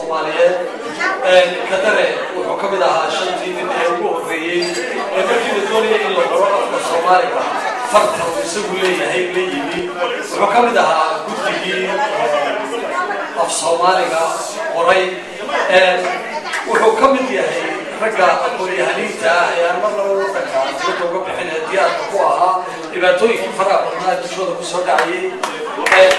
soomaaliyeed kadare wuxuu ka mid ahaa shantii nin ee ugu horreeyey ee markii la doonayay in la qoro afka soomaaliga farta uu isagu leeyahay la yimi wuxuu ka mid ahaa guddigii af soomaaliga qoray wuxuu ka mid yahay ragga aqoon-yahaniinta ah ee aan mar laba wadanka dibadda uga bixin ee diyaarka ku ahaa dhibaatooyinkii faraha badnaa ee dushooda kusoo dhacayay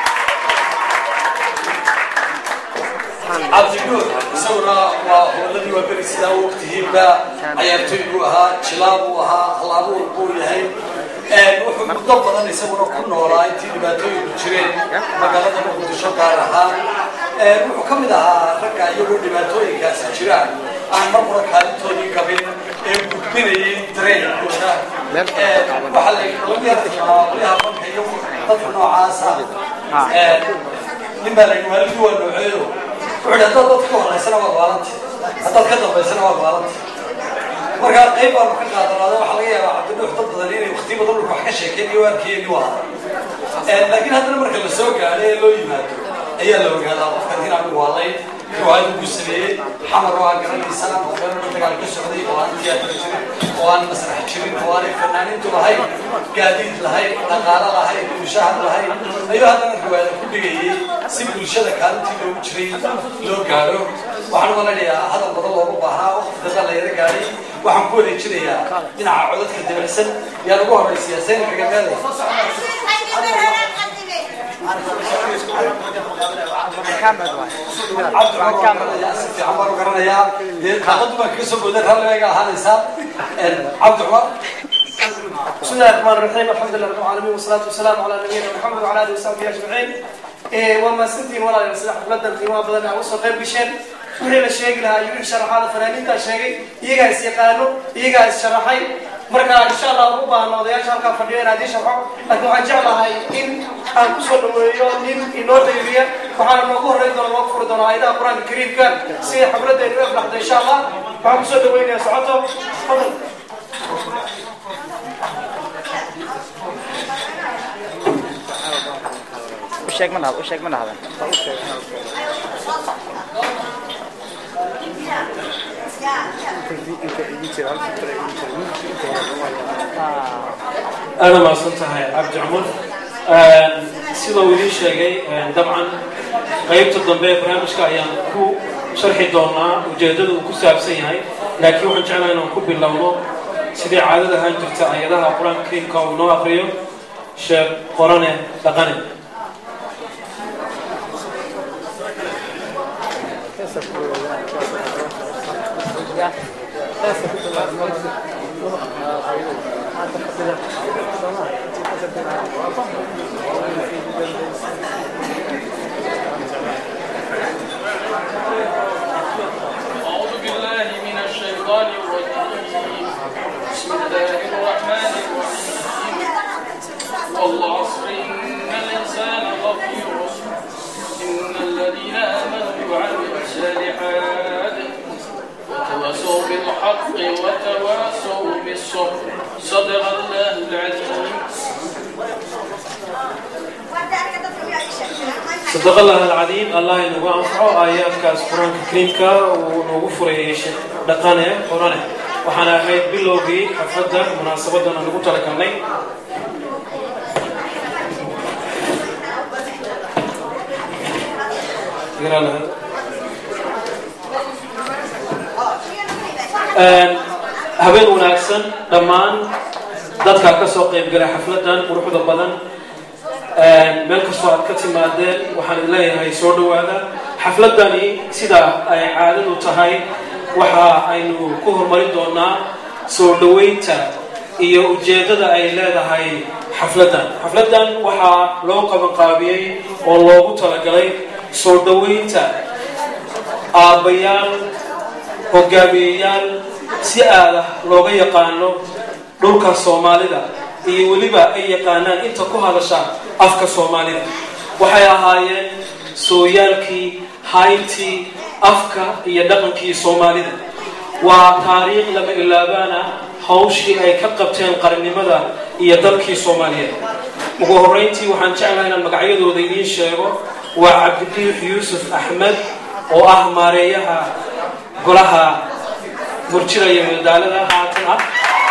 cabdinuur isaguna waa hooladii waa beri sidaa u ogtihiinba cayaartooy buu ahaa jilaa buu ahaa halabuur buu yahay wuxuu muddo badan isaguna ku noolaa intii dhibaatooyinku jireen magaalada muqdisho gaar ahaan wuxuu ka mid ahaa ragga iyagoo dhibaatooyinkaasi jiraan aan mar hore kaalintoodii gabin ee gudbinayay dareenkooda waxaa la qolyaha banka iyo dadka noocaasa nin baa la yidhi waalidii waa nooceeyo wuxuu yidhi haddaad dadka ka horeysana waad waalanti haddaad ka dambaysana waad waalanti markaa qayb baanu ka qaadanaada waxaa laga yaabaa cabdinuux dad badan inay wakti badan dhulka wax ka sheekeen iyo arkiyeen waa laakiin haddana marka la soo gaadhay ee loo yimaado ayaa la ogaadaa qofkan inaanu waalayn riwaayad ugu sameeyey xamar oo aan garanaysaan oo meel dagaal ka socday oo aan tiyaatara jirin oo aan masrax jirin oo aanay fanaaniintu lahayn gaadiid lahayn dhaqaalo lahayn mushahad lahayn ayuu haddana riwaayada ku dhigayay si bulshada kaalintii loogu jiray loo gaadho waxaan malanayaa hadal badan looga baahnaa waqti dambe la yara gaadhay waxaan ku wareejinayaa dhinaca codadka dabacsan yaan ugu horeysiyaa sayna kagameeday fiican baan u garanayaa dee daaqadu baan kaga soo booday rallibayga ahaanaysaa cabdi cumar بسم الله الرحمن الرحيم الحمد لله رب العالمين والصلاة والسلام على نبينا محمد وعلى آله وصحبه أجمعين وما سنتين ولا يصلح بلد القيمة بدنا وصل غير بشين wixii la sheegi lahaa iyo wixii sharaxaada fanaaniintaa sheegay iyagaa is yaqaano iyagaa is sharaxay marka insha allah ugu baahno odayaasha halkaa fadhiyo inaad ii sharxo laakiin waxaan jeclahay in aan kusoo dhaweeyo nin inoo dayriya waxaana noogu horreyn doona noogu furi doona aayadaha qur-aanka kariimka si xafladaynu u aflaxdo insha allah waxaan kusoo dhaweynaya socoto fadal usheeg ma dhahdo usheeg ma dhahdan aada maadsan tahay cabdi cumar sida uu idiin sheegay dabcan qaybta dambe ee barnaamijka ayaan ku sharxi doonaa ujeedada uu ku saabsan yahay laakiin waxaan jeclaha inaan ku bilowno sidii caadada ahaan jirta ayadaha qur-aanka kariimka uu noo akriyo sheekh qorane dhaqane أعوذ بالله من الشيطان الرجيم بسم الله الرحمن الرحيم والعصر إن الإنسان لفي خسر إن الذين آمنوا وعملوا الصالحات وتواصوا بالحق وتواصوا بالصبر صدق الله العظيم صدق الله العظيم الله inagu anfaco aayaadkaas qur-aanka kariimka uu noogu furayay sheekh dhaqane qorane waxaana ahayd bilowgii xafladda munaasabadan aan ugu talagalnay habeen wanaagsan dhammaan dadka ka soo qaybgalay xafladdan quruxda badan meel kastoo aad ka timaadeen waxaan idin leeyahay soo dhowaada xafladani sidaa ay caadadu tahay waxa aynu ku horumarin doonaa soo dhoweynta iyo ujeeddada ay leedahay xafladdan xafladdan waxaa loo qabanqaabiyey oo loogu talagalay soo dhoweynta aabbayaal hogaamiyeyaal si aada looga yaqaano dhulka soomaalida iyo weliba ay yaqaanaan inta ku hadasha afka soomaalida waxay ahaayeen sooyaalkii hayntii afka iyo dhaqankii soomaalida waa taariikh lama ilaabaana hawshii ay ka qabteen qarannimada iyo dalkii soomaaliyeed ugu horreyntii waxaan jeclahay inaan magacyadooda idiin sheego waa cabdidiix yuusuf axmed oo ah maareeyaha golaha murjida iyo madaalada haatan ah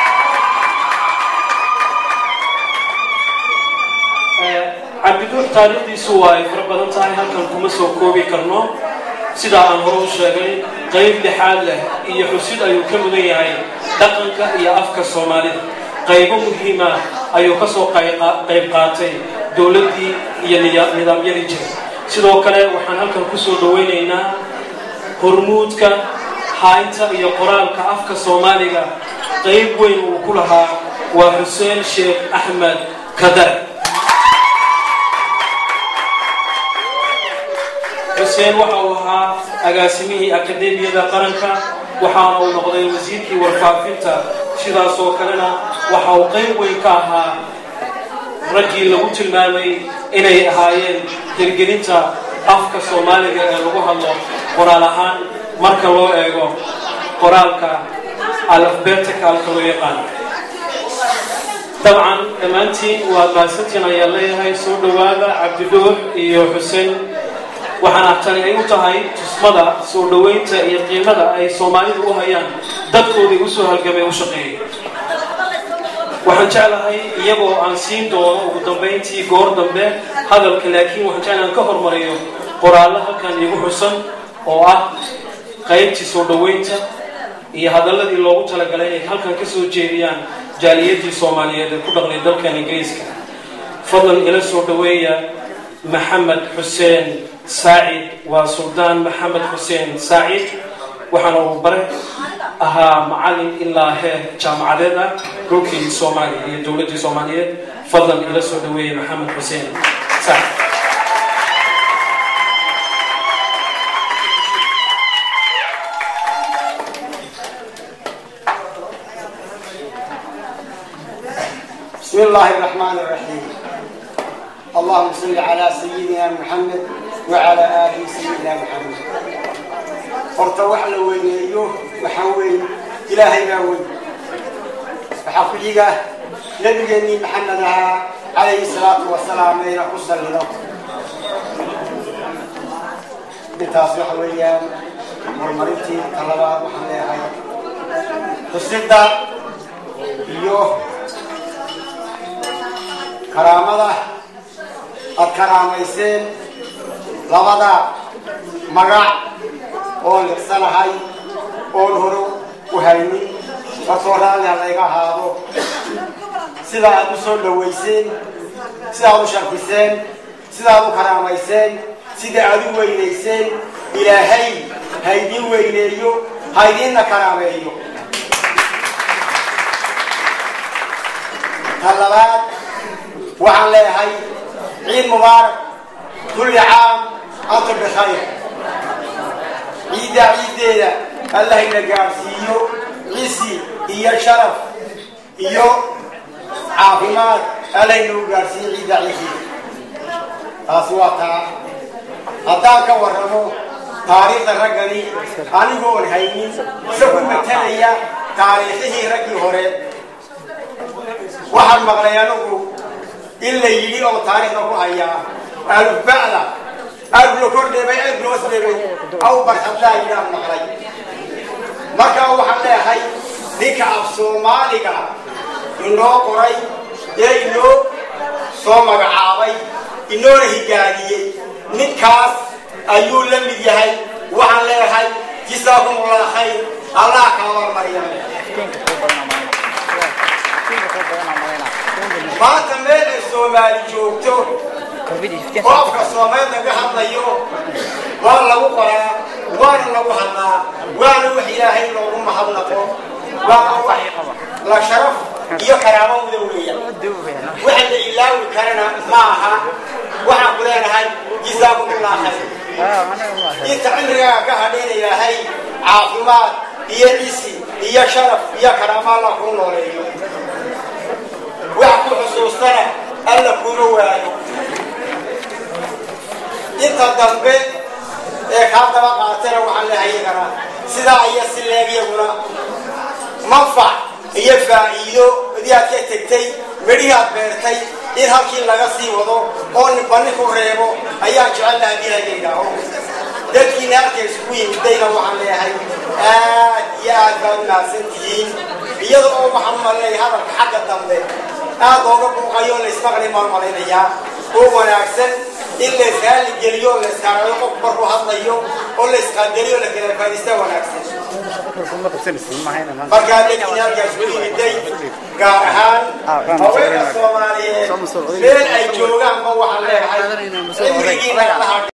cabdiduux taariikhdiisu waa ay fara badan tahay halkan kuma soo koobi karno sidaa aan hore u sheegay qayb lixaad leh iyo xusid ayuu ka mudan yahay dhaqanka iyo afka soomaalida qaybo muhiima ayuu ka soo qayb qaatay dowladdii iyo nidaamyadii jiray sidoo kale waxaan halkan kusoo dhawaynaynaa hormuudka haynta iyo qoraalka afka soomaaliga qayb weyn uu ku lahaa waa xuseen sheekh axmed kadar xuseen waxa uu ahaa agaasimihii akademiyada qaranka waxaana uu noqday wasiirkii warfaafinta sidaasoo kalena waxa uu qayb weyn ka ahaa raggii lagu tilmaamay inay ahaayeen hirgelinta afka soomaaliga ee lagu hadlo qoraal ahaan marka loo eego qoraalka alafbeticalka loo yaqaan dabcan dhammaantiin waa maasantiin ayaan leeyahay soo dhowaada cabdidhuux iyo xuseen waxaana tani ay u tahay tusmada soo dhoweynta iyo qiimada ay soomaalidu u hayaan dadkoodii usoo halgamay u shaqeeyay waxaan jeclahay iyagoo aan siin doono ugu dambayntii goor dambe hadalka laakiin waxaan jeclahay aan ka hormariyo qoraallo halkan iigu xusan oo ah qaybtii soo dhoweynta iyo hadalladii loogu talagalay inay halkan ka soo jeediyaan jaaliyadii soomaaliyeed ee ku dhaqnay dalkan ingiriiska fadlan ila soo dhoweeya maxamed xuseen saacid waa suldaan maxamed xuseen saacid waxaana uu bare ahaa macalin ilaa heer jaamacadeed ah dhulkii soomaaliya iyo dowladdii soomaaliyeed fadlan ila soo dhaweeyey maxamed xuseen saacid بسم الله الرحمن الرحيم اللهم صل على سيدنا محمد وعلى آل سيدنا محمد horta wax la weyneeyo waxaa weyn ilaahay baa weyn waxaa ku xiga nabigeenii maxamed ahaa calayhi salaatu wasalaam ayna ku sallido intaas waxa weeyaan horumarintii talabaad waxaan leeyahay xusidda iyo karaamada aad karaamayseen labada magac oon liqsanahay oon hore u haynin markoo raalliha layga ahaado sida aad u soo dhawayseen sida aad u sharfiseen sida aad u karaamayseen sida aad u weynayseen ilaahay ha idiin weyneeyo ha idiinna karaameeyo ta labaad waxaan leeyahay ciid mubaarak kulli caam antum bikhayr ciidda ciiddeeda allah ina gaadhsiiyo cisi iyo sharaf iyo caafimaad allah inagu gaadhsiiyo ciidda ciiddeeda taasi waa taa haddaan ka warramo taariikhda raggani anigoon haynin se ku matalaya taariikhihii raggii hore waxaan maqlay anigu in la yidhi oo taariikhda ku hayaa aluba'da aad loo kordheebay aad loo sleebay aw barxadlaa yidhaan maqlay markaa waxaan leeyahay ninka af soomaaliga inoo qoray ee inoo soo magacaabay inoona higaadiyey ninkaas ayuu la mid yahay waxaan leeyahay jisaakum allah khayr allah ka abaarmariya maanta meel ay soomaali joogto oo afka soomaali laga hadlayo waa lagu qoraa waana lagu hadlaa waana wax ilaahay loogu mahadnaqo waana wax la sharaf iyo karaamo muda weeya waxa la ilaawi karana ma aha waxaan ku leenahay jisaakumullah khayr inta cimrigaaga ka hadhayna ilaahay caafimaad iyo cisi iyo sharaf iyo karaamo alla kuu nooleeyo wax ku xusuustana alla kuma waayo inta dambe ee kaa daba qaatana waxaan leehay iyagana sidaa iyo si leeg iyaguna manfac iyo faa'iido idii aad ka tegtay medhihii aad beertay in halkii laga sii wado oo ninba ninku reebo ayaan jecel laha hadii laga yidhaaho dadkiina halka isugu yimidayna waxaan leeyahay aad iyo aad baad mahadsan tihiin iyada oo waxaan umaleeyahay hadalka xagga dambe aad looga buuqayo laysmaqli maan malaynayaa oo wanaagsan in la israali geliyo la iskaarayo qof markuu hadlayo oo la isqaadeliyo la kala faadista wanaagsan markaa dadkiina halkaas ku yimiday gaar ahaan haweenka soomaaliyeed meel ay joogaanba waxaan leeyahay cimrigiina allaha